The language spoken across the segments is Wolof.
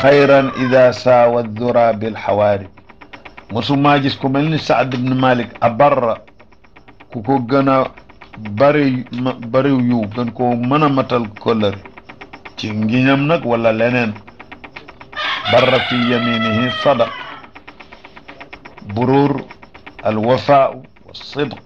xayran ida saawa dura bilxawaari mosumaa gis ku mel ni Saad ibn Malik abarra ku ko gën a bari bariw yu gën koo mën a matal kóllëre ci ngiñam nag wala leneen barra fi yaminihi sadaq burur alwafaau wa sidq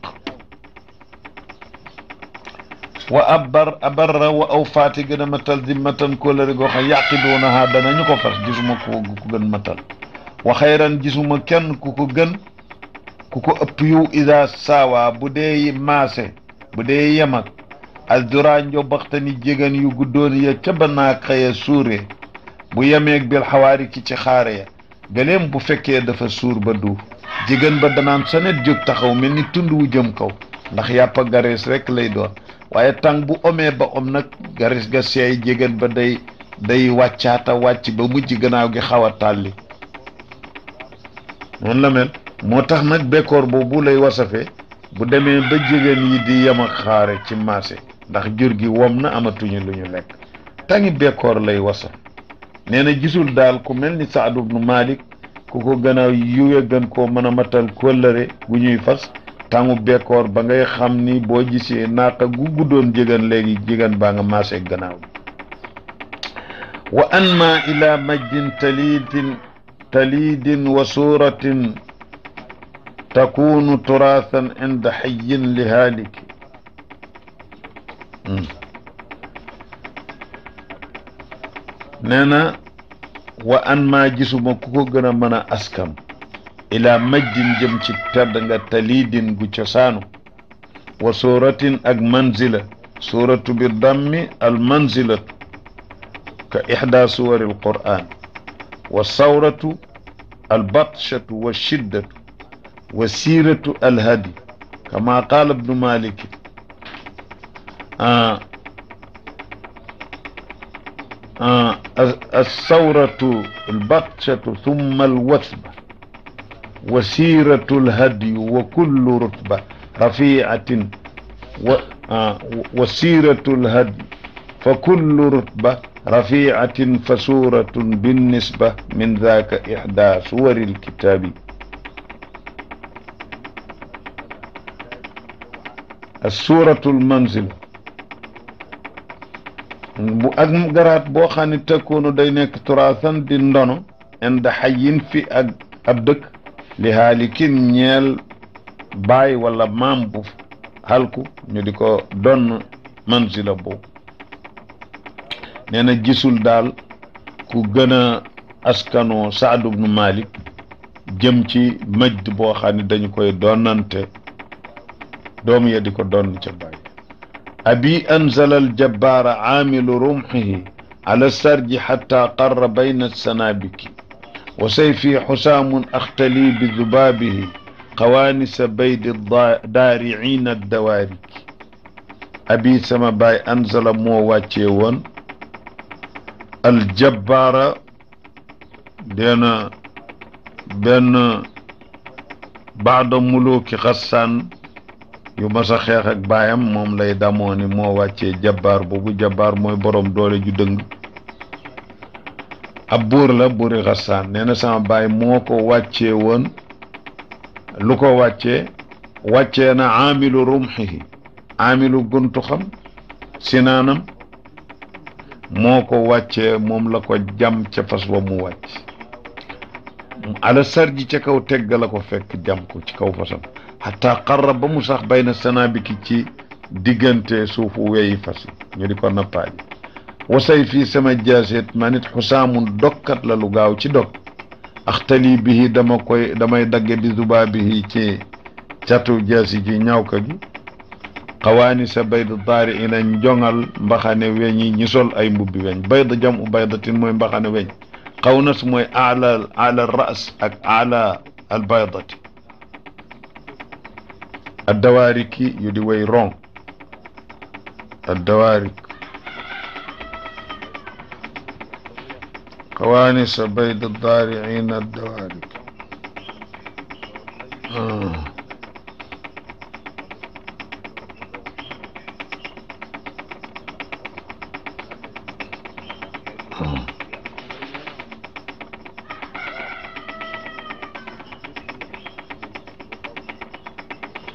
wa abar abarra wa awfaati gën a matal dimmatan kóllëre goo xam yaqiduunaha danañu ko fas gisuma ku ku gën matal wa xayran gisuma kenn ku ko gën ku ko ëpp yu ida saawa bu dee maase bu dee yemak aldura njobaxtani jégan yu guddoon ya ca banaa xëya suure bu yemeeg bil xawaari ki ci xaare ya gëleem bu fekkee dafa suur ba duuf jigéen ba danaan sanet jóg taxaw mel ni tund wu jëm kaw ndax yàppa garees rek lay doon waaye tàng bu omee ba om nag garees ga seey jigéen ba day day wàccaata wàcc ba mujj gannaaw gi xaw a tàlli noonu la mel moo tax nag bekkoor boobu lay wasafe bu demee ba jigéen yi di yem ak xaare ci marché ndax jur gi wom na amatuñu lu ñu lekk tangi bekkoor lay wasaf nee na gisul daal ku mel ni Saad ibnu Malik ku ko gën a yuwe gën koo mën a matal kóllëre gu ñuy fas tàngu bekkoor ba ngay xam ni boo gisee naaqa gu guddoon jigéen léegi jigéen baa nga marché gannaaw wa anma ila majdin talidin talidin wa suratin takunu turaathan inda xayin li haaliki nee na wa an maa gisuma ku ko gën a mën a askan ila majdin jëm ci tedd nga talidin gu cosaanu wa suratin ak manzila suratu bi dammi al manzilatu ka ixda suwari al quran wa sawratu al batshatu wa shiddatu وسيرة الهدي كما قال ابن مالك آه آه الثورة البطشة ثم الوثبة وسيرة الهدي وكل رتبة رفيعة و آه وسيرة الهدي فكل رتبة رفيعة فسورة بالنسبة من ذاك إحدى سور الكتاب suuratul manzil bu ak garaat boo xam ne tëkkoonu day nekk turaasan di ndono inda xayin fi ak ab dëkk li haalikin ñeel baay wala maam bu halku ñu di ko donn manzila boobu nee na gisul daal ku gën a askanoo Saad ibnu Malik jëm ci majd boo xam ne dañu koy donnante doom ya di ko doon ca bàyyi abi anzala aljabbaara aamilu rumxihi ala sarji xatta qarra bayna sanabiki wa sayfi xusaamun axtali bi zubaabihi qawaanisa baydi daariciina addawaariki abi sama baay anzala moo wàccee woon aljabbaara deena benn baada muluki xassaan yu mas a xeex ak baayam moom lay damoo ni moo wàccee jabbaar boobu jabbaar mooy borom doole ju dëng ab buur la buuri xasaan nee na sama baay moo ko wàccee woon lu ko wàccee wàccee na aamilu rumxihi aamilu guntu xam sinaanam moo ko wàccee moom la ko jam ca fas wa mu wàcc ala sarji ca kaw tegga la ko fekk jam ko ci kaw fasam xataa xarra ba mu sax bay na sanabiki ci diggante suufu weyi fas ñu di ko nappaaji wasay fii sama jaaseet ma nit xusaamun dokkat la lu gaaw ci dog axtali bihi dama koy damay dagge bi zubaa bihi ci catu jaasi ji ñawka gi xawaani sa bayd daari ina njongal mbaxane weñi ñi sol ay mbubbi weñ bayd jam u baydatin mooy mbaxane weñ xaw nas mooy ala ala ras ak ala al baydati addawaariki yu di way ron addawaarik قوانس بيد الضارعين الدوارك آه. آه.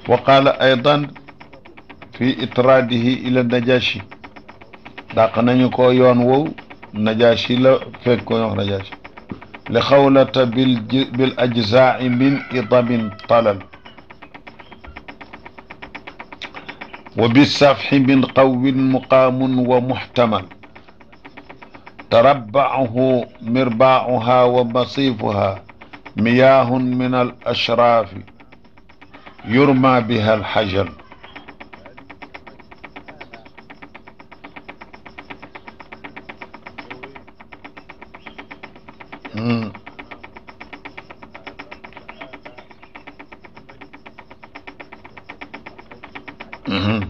wa qaala aydan fi itraadihi ila najashi dàq nañu ko yoon wow najashi la fekk ko wax najashi li xawlata bil bil ajzaai min idabin talal wa bisafxi min qawwin muqaamun wa muxtamal تربعه مرباعها ومصيفها مياه من الأشراف يرمى بها الحجر مم. مهم.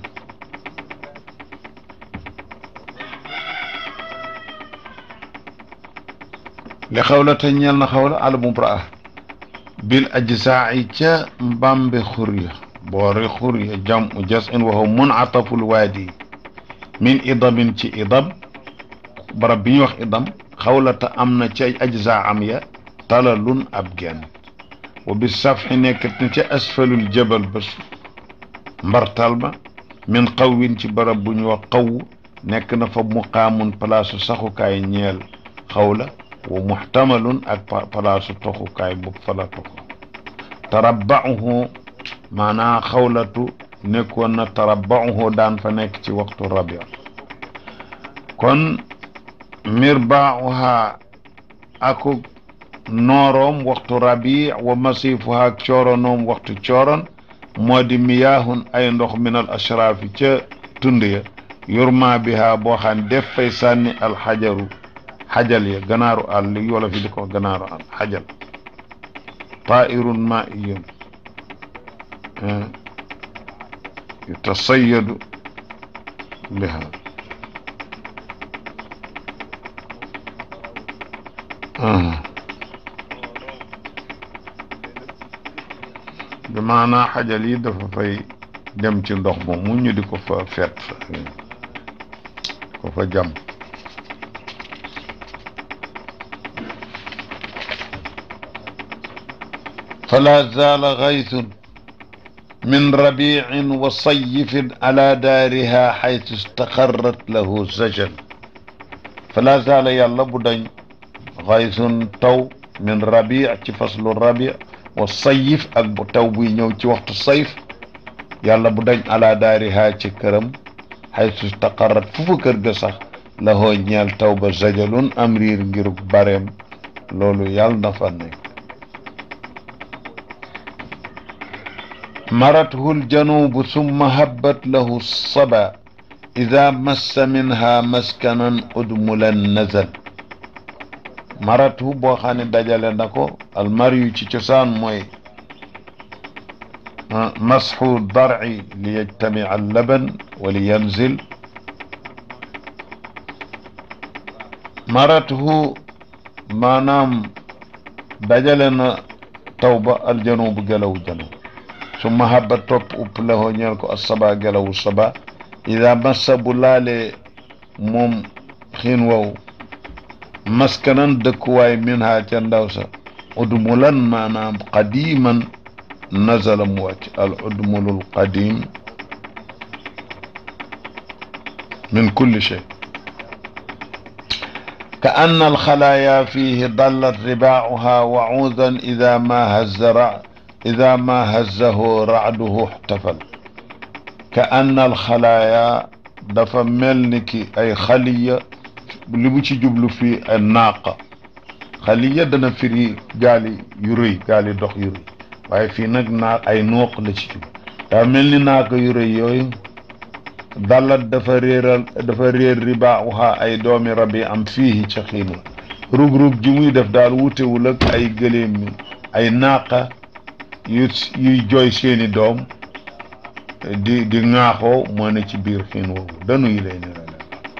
li xawlata ñeel na xawla al mubraa bil ajzaa'i ca mbambe xurya boori xurya jam u jas in waxu munataful waadi min idabin ci idab barab bi ñuy wax idam xawlata am na ca ajzaa am ya talalun ab genn wa bi safxi nekk na ca asfalul jabal ba mbartal ba min xawwin ci barab bu ñu wax xaw nekk na fa muqaamun palaasu saxukaay ñeel xawla wa muxtamalun ak palaasu toxukaay bu fala toxu tarabbauhu maanaa xawlatu nekkoon na tarabbauhu daan fa nekk ci waxtu rabia kon mirbauha aku nooroom waxtu rabi wa masifuha ak cooronoom waxtu cooron moo di miyaahun ay ndox min al ashraafi ca tund ya yurma biha boo xam def fay sànni alxajaru xajal ya ganaaru àll li wala fi di ko ganaaru àll xajal tairun maiyun yutasayadu biha bi maanaa xajal yi dafa fay dem ci ndox moom mu ñu di ko fa fet ko fa jam فلا زال غيث من ربيع وصيف على دارها حيث استقرت له سجن فلا زال يلا بدن غيث تو من ربيع ci فصل الربيع والصيف ak bu taw buy ñëw ci waxtu sayf yàlla bu dañ ala daariha ci këram xaytu istaqarrat fu fa kër ga sax la hoo ñeel taw ba zajalun am riir ngiruk bareem loolu yàlla na fa nekk مرته الجنوب ثم هبت له الصبا إذا مس منها مسكنا أدملا نزل مرته بو خاني دجال نكو المريو ci cosaan mooy مسح الضرع ليجتمع اللبن ولينزل مرته maanaam dajale na tawba aljanub gelaw janub summa habba topp upp lahoo ñeel ko asaba gelawu saba ida massa bu laalee moom xiin wow maskanan dëkkuwaay min ha ca ndaw sa udmulan maanaam qadiman nazala mu wàcc al udmulul qadim min kulli shay ka anna alxalaaya fihi dallat ribaacuha wacuudan ida ma hazza ra ida ma hazzahu racduhu ixtafal ka anna alxalaaya dafa mel ni ki ay xaliya li mu ci jublu fii ay naaqa xaliya dana firi gaali yu rëy gaali dox yu rëy waaye fii nag naa ay nooq la ci jublu daa mel ni naaqa yu rëy yooyu dallat dafa réeral dafa réer ribaaxuha ay doomi rabi am fii ca xiin wa rug-rug ji muy def daal wutewul ak ay gëléem mi ay naaqa yu yuy jooy seeni doom di di ŋaaxoo moo ne ci biir xiin woowu danuy lay ni rale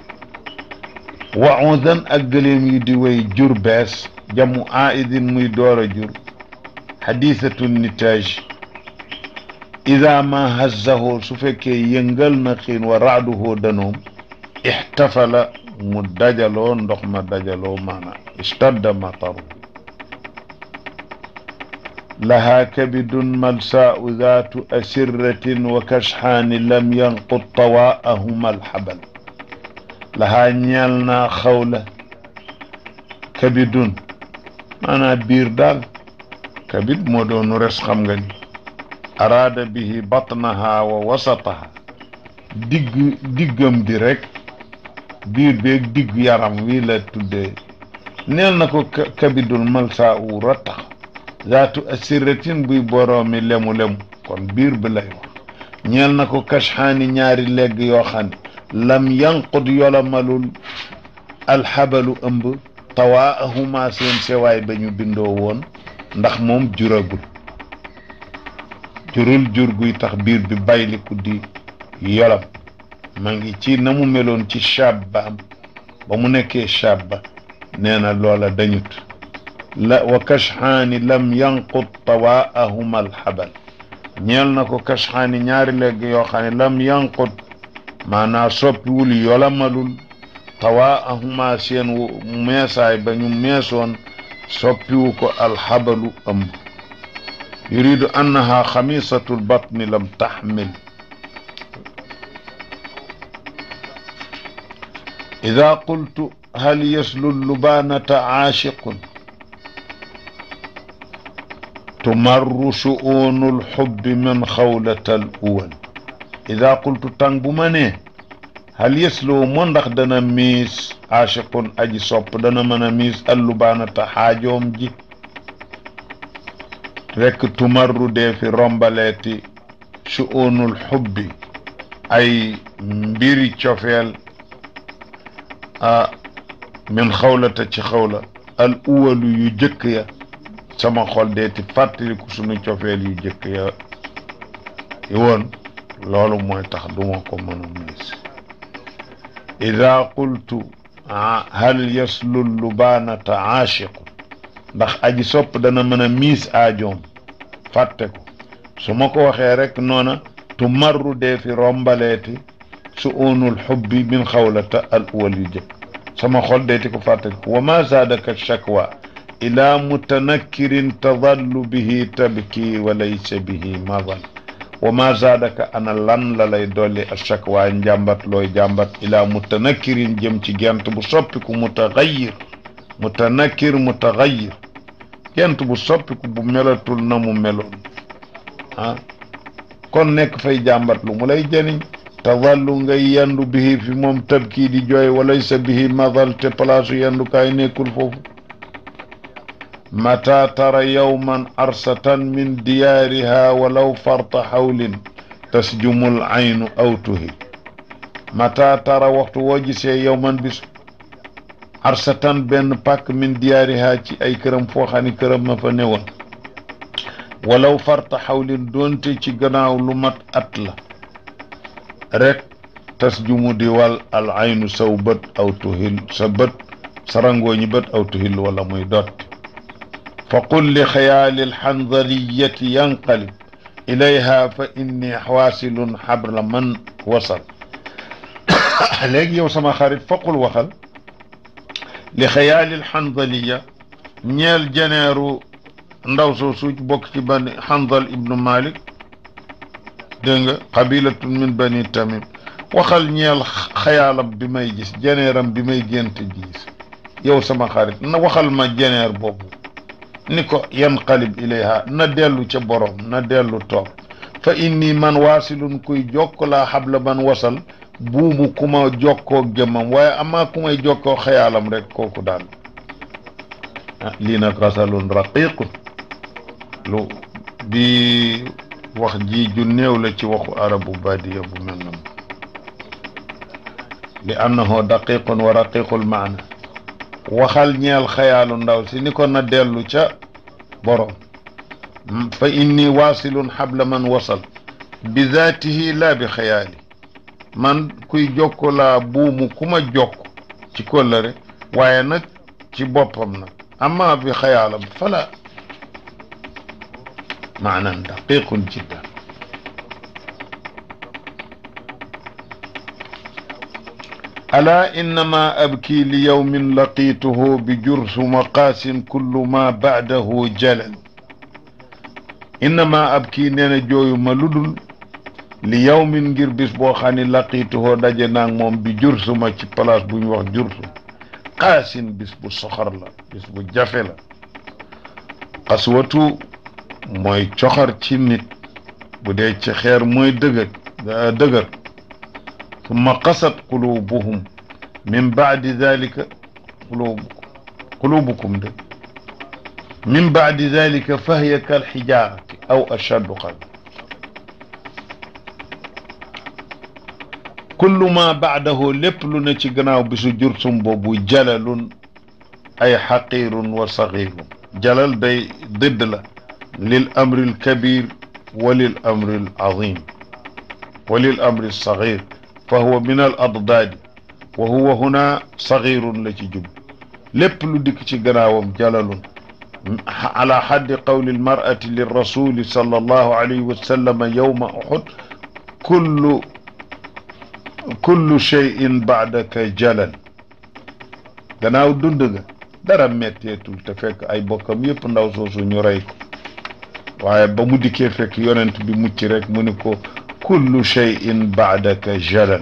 waudan ak gëléem yi di way jur bees jamu aidin muy door a jur xadisatu nitage ida ma hazzahu su fekkee yëngal na xiin wa raaduhu danoom ixtafala mu dajaloo ndox ma dajaloo maana istadda mataru lahaa kabidun malsaau zaatu asirratin wa kashxaani lam yanqut tawaahuma alxabal lahaa ñeel naa xawla kabidun maanaa biir daal kabid moo doonu res xam nga ni araada bihi batnaha wa wasataha digg diggam bi rek biir beeg digg yaram wi la tuddee neel na ko kabidul malsa u rattax zaatu asiratin buy boroomi lemu-lemu kon biir bi lay wax ñeel na ko kashxaani ñaari legg yoo xam ne lam yanqud yolomalul alxabalu ëmb tawaahuma seen sewaay ba ñu bindoo woon ndax moom juragul jurul jur guy tax biir bi bayliku di yolam ma ngi ci na mu meloon ci shabbaam ba mu nekkee shabba nee na loola dañut la wa kashxaani lam yanqut tawaahuma alxabal ñeel na ko kashxaani ñaari legg yoo xam ne lam yanqut maanaa soppiwul yolamalul tawaahuma seen meesaay ba ñu meesoon soppiwu ko alxabalu ëmb yuridu annaha xamisatu lbatni lam taxmil ida qultu hal yaslu lubaanata caashiqun tumarru shu'uunu lxubbi min xawlata al uwal ida qultu tàng bu ma nee hal yaslu moo ndax dana miis aashiqun aji sopp dana mën a miis allubaanata xaajoom ji rekk tumarru dee fi rombaleeti shu'unul xubbi ay mbiri cofeel a min xawlata ci xawla al uwalu yu jëkk ya sama xol deeti fàttaliku sunu cofeel yu jëkk ya yi woon loolu mooy tax duma ko mën a miis ida qultu hal yaslu lubaanata aashiqu ndax aji sopp dana mën a miis aajoom fàtte ko su ma ko waxee rek noona tu marru dee fi rombaleeti su unul xubbi min xawlata al uwal yu jëkk sama xol deeti ko fàtte ko wa ma zaadaka shakwa ila mutanakkirin tadallu bihi tabki wa laysa bihi madal wa ma zaadaka ana lan la lay dolli a shakwa njàmbat looy jàmbat ila mutanakkirin jëm ci gent bu soppiku mutaxayir mutanakkir mutaxayir gent bu soppiku bu melatul na mu meloon ah kon nekk fay jàmbat lu mu lay jëriñ tadallu ngay yendu bihi fi moom tabkii di jooy walaysa bihi madal te palaasu yendukaay nekkul foofu mata tara yawman arsatan min diyaariha walaw farta xawlin tasjumul aynu aw tuhi mata tara waxtu woo gisee yawman bis arsatan benn pàkk min diyaariha ci ay këram foo xam ne këram ma fa newoon walaw farta xawlin doonte ci gannaaw lu mat at la rek tasjumu di wal al aynu saw bët aw tuhil sa bët sarangooñi bët aw tuhil wala muy dotti fa qul li xayaali alxandaliyati yanqalib ilayha fa inni waasilun xabla man wasal léegi yow sama xarit faqul waxal li xayaali alxandaliya ñeel jeneeru ndaw soo suuc bokk ci bani xandal ibnu malik dégg nga qabilatun min bani tamim waxal ñeel xayaalam bi may gis jeneeram bi may gént gis yow sama xarit na waxal ma jeneer boobu ni ko yanqalib ilayha na dellu ca borom na dellu toog fa inni man waasilun kuy jokk laa xabla man wasal buumu ku ma jokkoo jëmmam waaye amaa ku may jokkoo xayaalam rek kooku daal ah lii nag rasalun raqiqun lu bi wax ji ju néew la ci waxu arabu badiya bu mel na li annahu daqiqun wa raqiqul maana waxal ñeel xayaalu ndaw si ni ko na dellu ca borom fa inni waasilun xabla man wasal bi zaatihi laa bi xayaali man kuy jokko laa buumu ku ma jokk ci kóllëre waaye nag ci boppam nag amma bi xayaalam fala maanan daqiqun jiddan ألا إنما أبكي ليوم لقيته بجرث مقاس كل ما بعده جلل innama ab kii nee na jooyu ma lu dul li yawmin ngir bis boo xam ne laqiituhoo daje naag moom bi jursu ma ci place bu ñu wax jursu xaasin bis bu soxor la bis bu jafe la xaswatu mooy coxor ci nit bu dee ci xeer mooy dëgër dëgër summa qasat qulubuhum min baadi dalika qulubukum qulubukum de min baadi dalika fahiya kal xijaarati aw ashaddu qal kullu ma baadahu lépp lu ne ci gannaaw bisu jursum boobu jalalun ay xaqirun wa saxirun jalal day dëdd la lil amri al kabir wa lil amri al azim wa lil amri al saxir fa huwa min al addaadi wa huwa huna saxirun la ci jub lépp lu dikk ci gannaawam jalalun ala xaddi qawli almar'ati lirrasuli sallallahu alayhi wa sallam yawma uxud kullu kullu cheyin baadaka jalal gannaaw dund nga dara metteetul te fekk ay bokkam yëpp ndaw soosu ñu rey ko waaye ba mu dikkee fekk yonent bi mucc rek mu ni ko kullu cheyin baadaka jalal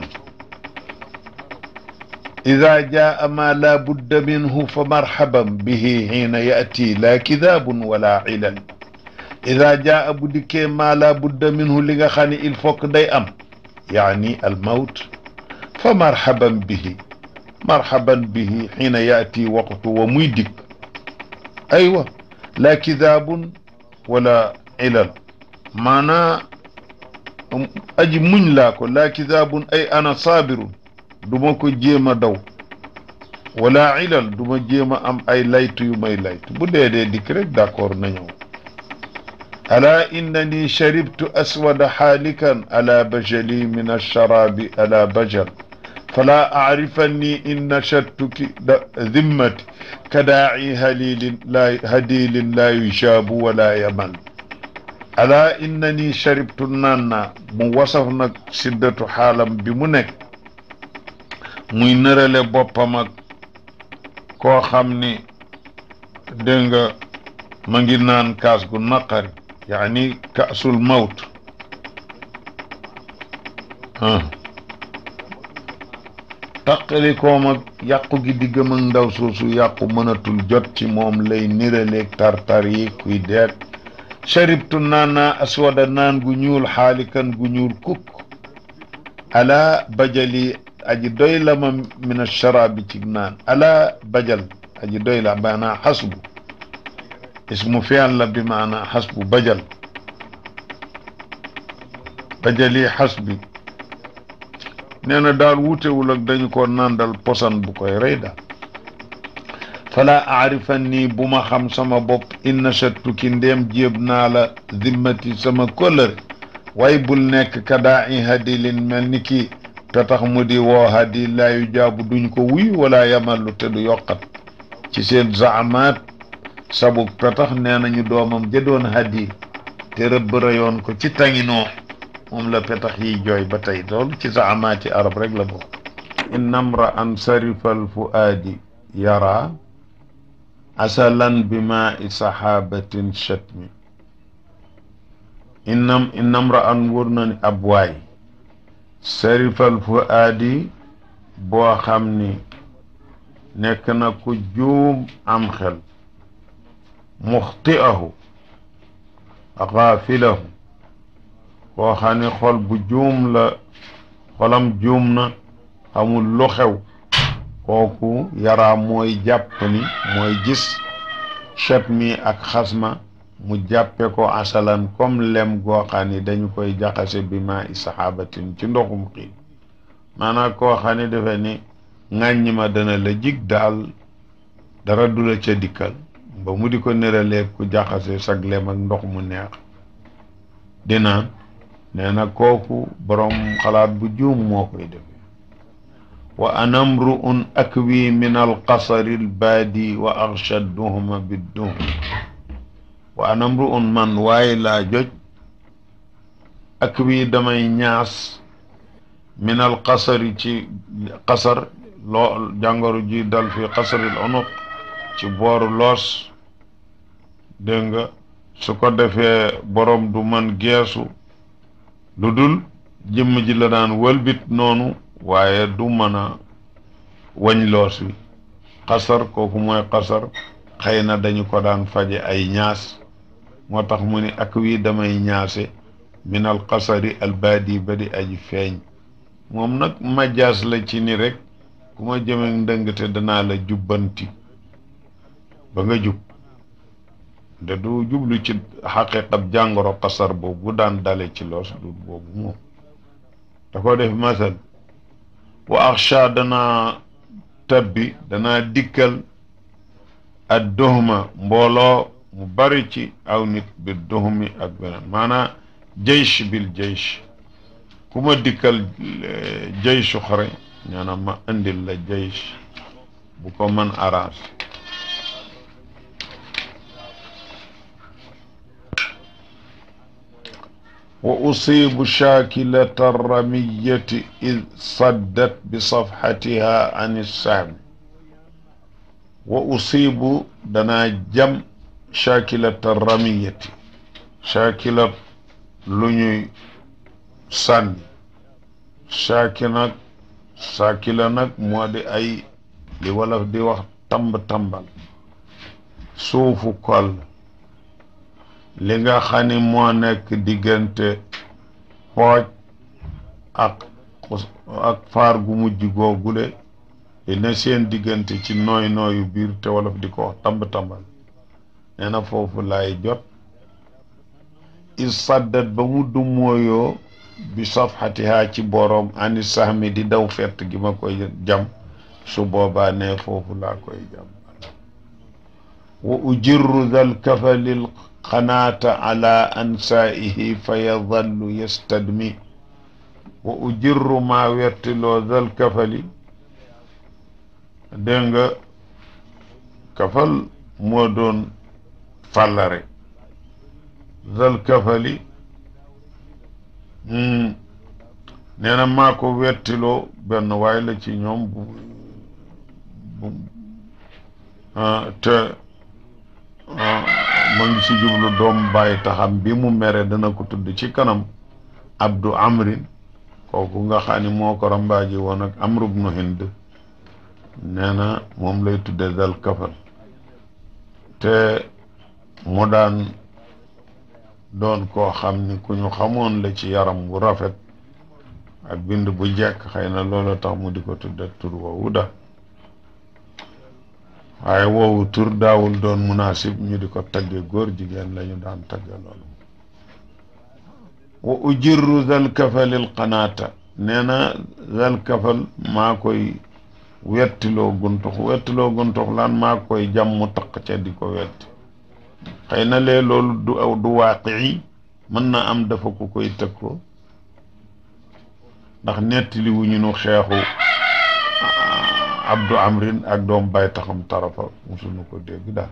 ida jaa ma la budda minhu fa marhaban bihi xiina yaati laa kidaabun wala ilal ida jaa bu dikkee ma la budda minhu li nga xam ne il faut que day am yaani almawt fa marhaban bihi marhaban bihi xiina yaati waqtu wa muy dikk aywa laa kidaabun wala ilal maanaa aji muñ laa ko laa kidaabun ay ana saabirun du ma ko jéem a daw wala ilal du ma jéem a am ay laytu yu may laytu bu dee dee dikk rek d'accord na ñëw ala innani sharibtu aswada xaalikan ala bajali min alsharabi ala bajal fala acrifanni in nashattuki dimmati kadaaci halilin la hadilin la yujaabu wala yaman ala innani sharibtu naan naa mu wasaf nag siddatu xaalam bi mu nekk muy nërale boppam ak koo xam ni dégg nga ma ngi naan kaas gu naqari yaani kaasul mawt taqali koom ak yàqu gi diggam ak ndaw soosu yàqu mënatul jot ci moom lay niraleeg tartar yi kuy deet sharibtu naan naa aswada naan gu ñuul xaalikan gu ñuul kukk ala bajali aji doy la ma min asharabi ci naan ala bajal aji doy la maanaa xasbu ismu fi'l la bi maanaa xasbu bajal bajali xasbi nee na daal wutewul ak dañu ko nandal posan bu koy rey daal fala aarifan nii bu ma xam sama bopp inna shattuki ndéem jéeb naa la zimmati sama kóllëre waaye bul nekk kadaa i hadilin mel ni kii te tax mu di woo hadi laayu jaabu duñ ko wuy wala yamallu te du yokkat ci seen zaamaat sabuk te tax nee nañu doomam jëdoon hadi te rëbb rayoon ko ci tanginoo moom la petax yiy jooy ba tey loolu ci zaamaati arab rek la bokk innamra an sarifal fuaadi yara asalan bi maa i saxaabatin chatmi innam innamra an wóor na ni ab waay sarifal fuaadi boo xam ni nekk na ku juum am xel muxti'ahu xaafilahu koo xam ne xol bu juum la xolam juum na xamul lu xew kooku yaraa mooy jàpp ni mooy gis chat mi ak xasma mu jàppe ko asalan comme lem goo xam ne dañu koy jaxase bi ma i saxaabatin ci ndoxum xiin maanaam koo xam ne defe ni ŋàññi ma dana la jig daal dara du la ca dikkal ba mu di ko neralee ku jaxase sag lem ak ndox mu neex dinaan nee na kooku borom xalaat bu juum moo koy defe wa anamru un akwi min alqasari albaadi wa axsha duhma bidduhum wa anamru un man waaye laa joj akwi damay ñaas min alqasari ci qasar loo jàngoro ji dal fi qasaril unuq ci booru loos dégg nga su ko defee borom du man geesu lu dul jëmm ji la daan wëlbit noonu waaye du mën a wañ loos wi xasar kooku mooy xasar xëy na dañu ko daan faje ay ñaas moo tax mu ni ak wii damay ñaase min al xasari al baadi ba di aji feeñ moom nag majaas la ci ni rek ku ma jëme ndëngte danaa la jubbanti ba nga jub de du jublu ci xaqiqat jàngoro xasar boobu bu daan dale ci loos du boobu moom da ko def masal wa axsha danaa tabbi danaa dikkal ad duhma mbooloo mu bari ci aw nit bi duhmi ak beneen maanaam jaysh bil jaysh ku ma dikkal jayshu xare ñaana ma indil la jaysh bu ko mën arrange wa usibu shaakilata ramiyati id saddat bi safxatiha anissahmi wa usibu danaa jam shaakilata ramiyati shaakilat lu ñuy sànni shaaki nag saakila nag moo di ay li wolof di wax tamb-tambal suufu kol li nga xam ni moo nekk diggante xooj ak ak faar gu mujj googule li ne seen diggante ci nooy nooyu biir te wolof di ko wax tamb-tambal nee na foofu laay jot is saddat ba mu dummóoyoo bi safxatihaa ci boroom ani sahmi di daw fett gi ma koy jam su boobaa ne foofu laa koy jam wa ujirru dal kafalil qanaata ala ansaihi fa yadallu yastadmi wa ujirru maa wertiloo dal kafali dégg nga kafal moo doon fàllare dal kafali nee na maa ko wettiloo benn waay la ci ñoom bu bu te ma ngi ci jublu doom bàyyi taxam bi mu mere dana ko tudd ci kanam abdu amrin kooku nga xam ni moo ko rambaaji woon ak amru bnu hind nee na moom lay tudde dal kafal te mu daan doon koo xam ni ku ñu xamoon la ci yaram bu rafet ak bind bu jekk xëy na loolu tax mu di ko tudde tur woowu da waaye woowu tur daawul doon munaasib ñu di ko tagge góor jigéen la ñu daan tagge loolu wa ujirru zal kafalil qanaata nee na zal kafal maa koy wettiloo guntux wettiloo guntux lan maa koy jàmm taq ca di ko wetti xëy na lee loolu du aw du waaqii mën na am dafa ko koy tëkkoo ndax nettali wu ñu nu xeexu abdu amrin ak doom bay taxam tarafa musuñu ko dégg daal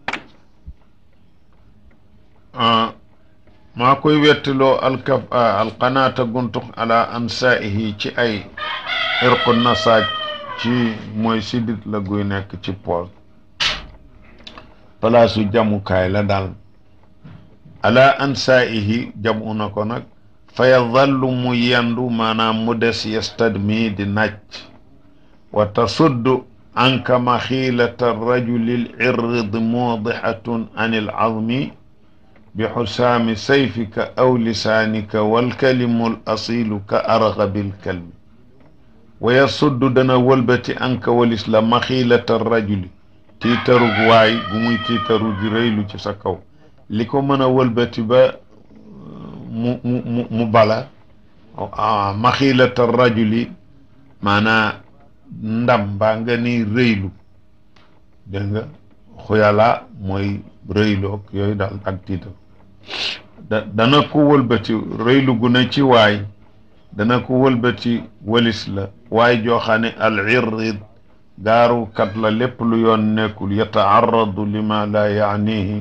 maa koy wettiloo alkaf alqanaata guntux ala ansaihi ci ay irqu nasaaj ci mooy sidit la guy nekk ci poos palaasu jamukaay la daal ala ansaihi jamu na ko nag fa yadallu mu yendu maanaam mu des yastadmi di nàcc wa tasuddu anka maxiilata rajuli lirrid muudixatun an ilazmi bi xusaami sayfika aw lisaanika walkalimu l asilu ka argabi lkalbi wa yasuddu dana wëlbati anka walis la maxiilata rajuli tiitarug waay bu muy tiitaru di rëylu ci sa kaw li ko mën a wëlbati ba mu mu mu mu bala maxiilata rajuli maanaa ndam mbaa nga ni rëylu dégg nga xuyala mooy rëyloog yooyu daal ak tiitar da dana ko wëlbati rëylu gu ne ci waay dana ko wëlbati walis la waay joo xam ne al irrid gaaru kat la lépp lu yoon nekkul yataaradu lima la yaanihi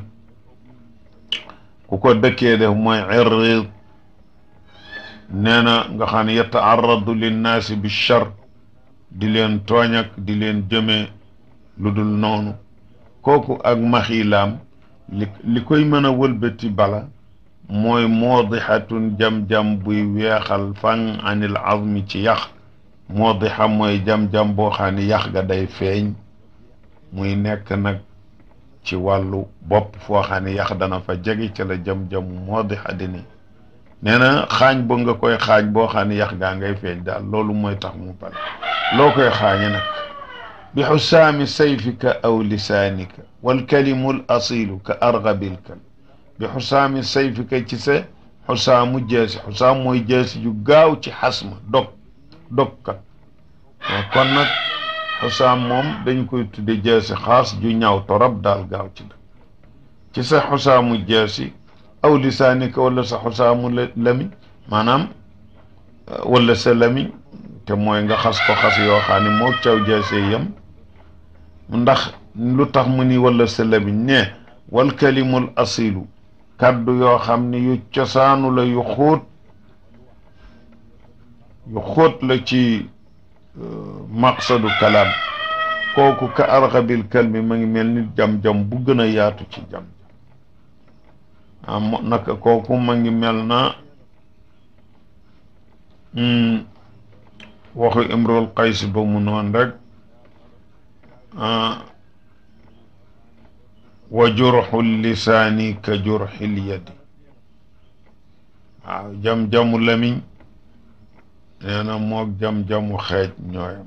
ku ko dëkkee def mooy irrid nee na nga xam ne yataaradu linnaasi bi char di leen tooñ ak di leen jëme lu dul noonu kooku ak maxilaam li li koy mën a wëlbati bala mooy moodixatun jam-jam buy weexal fan anil azmi ci yax moodixa mooy jam-jam boo xam ne yax ga day feeñ muy nekk nag ci wàllu bopp foo xam ne yax dana fa jege ci la jam-jam moodixa di ni nee na xaañ ba nga koy xaañ boo xam ne yax gaa ngay feeñ daal loolu mooy tax mu bala loo koy xaañe nag bi xusaami sayfika aw lisaanika walkalimu l asilu ka argabil kal bi xusaami sayfika ci sa xusaamu jeesi xusaam mooy jeesi ju gaaw ci xasma dog dogkat kon nag xusaam moom dañ koy tudde jeesi xaas ju ñaaw torop daal gaaw ci dëgg ci sa xusaamu jeesi aw lisaanika wala sa xusaamu lamiñ maanaam wala sa lamiñ te mooy nga xas ko xas yoo xam ne moo caw jeesee yem ndax lu tax mu ni wala sa lamiñ ne wal kalimul asilu kaddu yoo xam ne yu cosaanu la yu xóot yu xóot la ci maqsadu kalaam kooku ka arxabil kalmi ma ngi mel ni jam-jam bu gën a yaatu ci jam ah naka kooku ma ngi mel na waxu imrul qays ba mu noon rek wa jurxu lisaani ka jurxil yadi waaw jam-jamu lamiñ nee na moog jam-jamu xeej ñooyam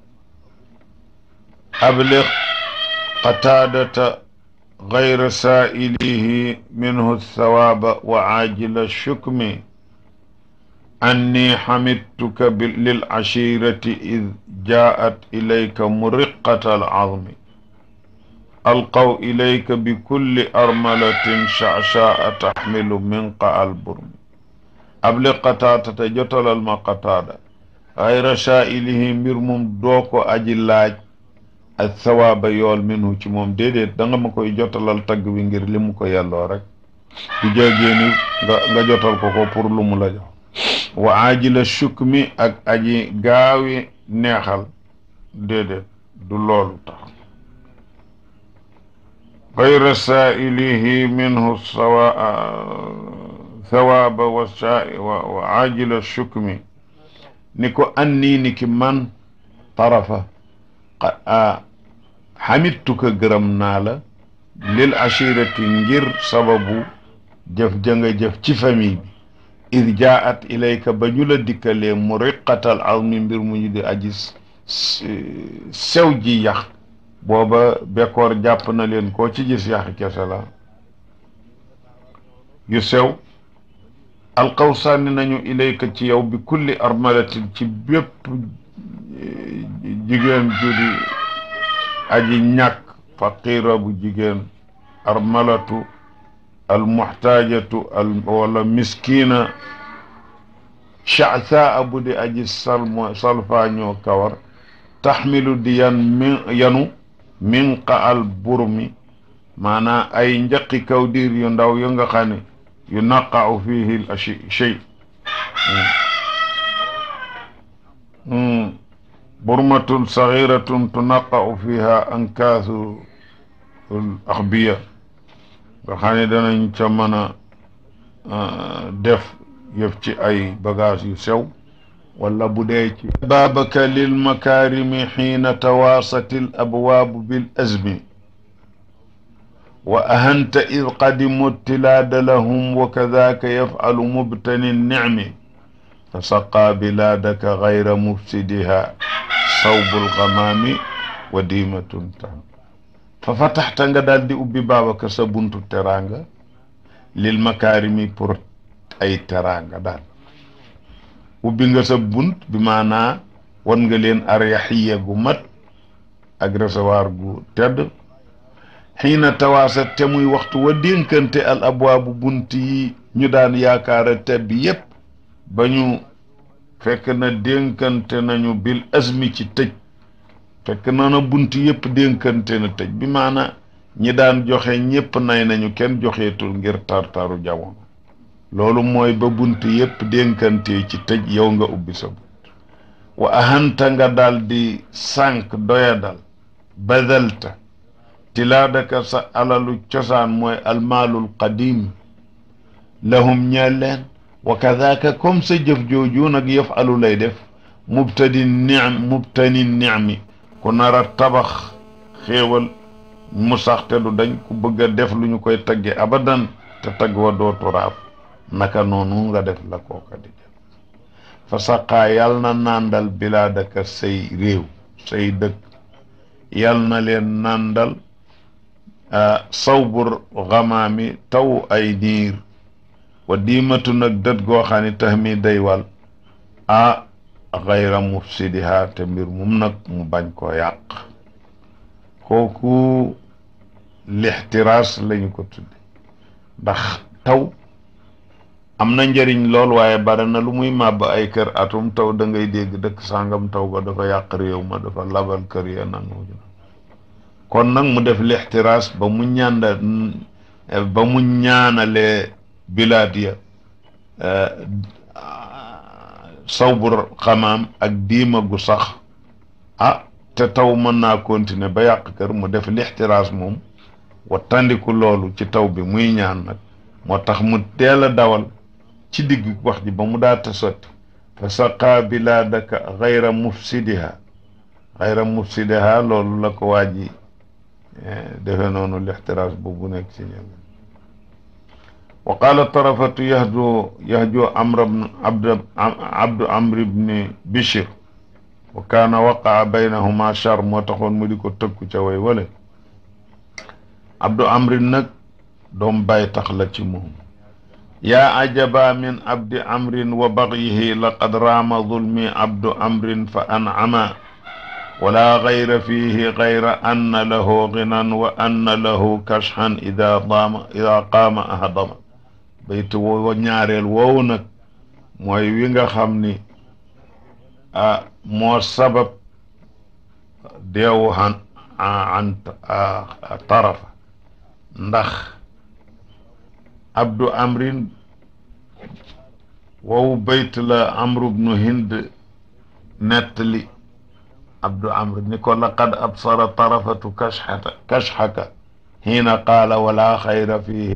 abliq qataadata gayra saa'ilihi minhu thawaaba wa aajila shukmi anni xamidtuka lil ashirati id jaat ilayka muriqata al azmi alqaw ilayka bi kulli armalatin shachaa taxmilu minqa al burmi abli qataatata jotalal ma qataada xayra saa'ilihi mbir mum doo ko aji laaj ak sawaaba yool minhu ci moom déedéet da nga ma koy jotalal tagg wi ngir li mu ko yelloo rek du jéggéeni nga nga jotal ko ko pour lu mu la jox wa ajila shukmi ak aji gaawi neexal déedéet du loolu tax gayra saa'ilihi minhu sawa thawaaba wa wa ajila shukmi ni ko annii ni ki man tarafa xamittuka gërëm naa la lil ashirati ngir sababu jëf jënga jëf ci famille bi id jaat ilayka ba ñu la dikkalee mu riqatal azmi mbir mu ñu di aji sew ji yax booba bekkoor jàpp na leen koo ci gis yaxi kese la yu sew alqaw sànni nañu ilayka ci yow bi kulli armalatin ci bépp jigéen ju di aji ñàkk faqira bu jigéen armalatu almuxtaajatu al wala miskina chaasaa bu di aji salmo salfaañoo kawar taxmilu di yan mi yanu minqa al burmi maanaa ay njaqi kaw diir yu ndaw yu nga xam ne yu naqau fihi l ashi shay burmatun sagiratun tunaqau fiha ankaasu l axbiya nga xam ne danañ ca mën a def yëf ci ay bagage yu sew wala bu dee ci baabaka lil makaarimi xiina tawaasati l abwaabu bil azmi wa ahanta id qadimu tilaada lahum wa kadaaka yafcalu mubtani nicmi fa saqaa bilaadaka gayra mufsidiha sawbu lgamaami wa diimatun tam fa fataxta nga daal di ubbi baabaka sa buntu teraanga lil makaarimi pour ay teraanga daal ubbi nga sa bunt bi maanaa wan nga leen aryaxiya gu mat ak recevoir gu tedd xiina tawaasa te muy waxtu wa dénkante al abwaabu bunt yi ñu daan yaakaara tedd yépp ba ñu fekk na dénkante nañu bil azmi ci tëj fekk na na bunt yépp dénkante na tëj bi maana ñi daan joxe ñépp nay nañu kenn joxeetul ngir tartaru jamono loolu mooy ba bunt yépp dénkante ci tëj yow nga ubbi sa bunt wa ahanta nga daal di sànq doyadal badalta tilaadaka sa alalu cosaan mooy almaalul qadim lahum ñeel leen wa kadaka comme sa jëf jooju nag yëf alu lay def mubtadi nicm mubtani nicmi ku nar a tabax xéewal mu sax te du dañ ku bëgg a def lu ñu koy tagge abadan te tagg wa dootu raaf naka noonu nga def la kooka di def fa saqaa yal na nàndal bilaadaka say réew say dëkk yal na leen nàndal sawbur xamaami taw ay niir wa diimatu nag dët goo xam ne tax mi day wal a xayra mufsidiha te mbir mum nag mu bañ koo yàq kooku lixtiraas lañu ko tudde ndax taw am na njëriñ lool waaye bari na lu muy màbb ay kër atum taw da ngay dégg dëkk sàngam taw ba dafa yàq réew ma dafa labal kër ya nangu kon nag mu def lixtiraas ba mu ñànda ba mu ñaanalee bilaad ya sawbur xamaam ak diima gu sax ah te taw mën naa continuer ba yàq kër mu def lixtiraas moom wa tandiku loolu ci taw bi muy ñaan nag moo tax mu teel a dawal ci digg wax ji ba mu daata sotti fa saqaa bilaadaka xayra mufsidiha xayra mufsidiha loolu la ko waa ji defe noonu lixtiraas boobu nekk ci ñëw wa qaala tarafatu yahdu yahju amr abd abdu amr ibni bishir wa kaana waqaa baynahuma char moo taxoon mu di ko tëkku ca way wale abdu amrin nag doom bàyyi tax la ci moom yaa ajaba min abdi amrin wa bagyihi laqad raama zulmi abdu amrin fa an'ama wala gayra fiihi gayra anna lahu ginan wa anna lahu kashxan ida daama ida qaama ahdama baytu wo ñaareel woowu nag mooy wi nga xam ni a moo sabab deewu an an tarafa ndax abdu amrin woowu bayt la amru bnu hind nettali abdu amr ni ko laqad absara tarafatu kashxata kashxaka xiina qaala wala xayra fihi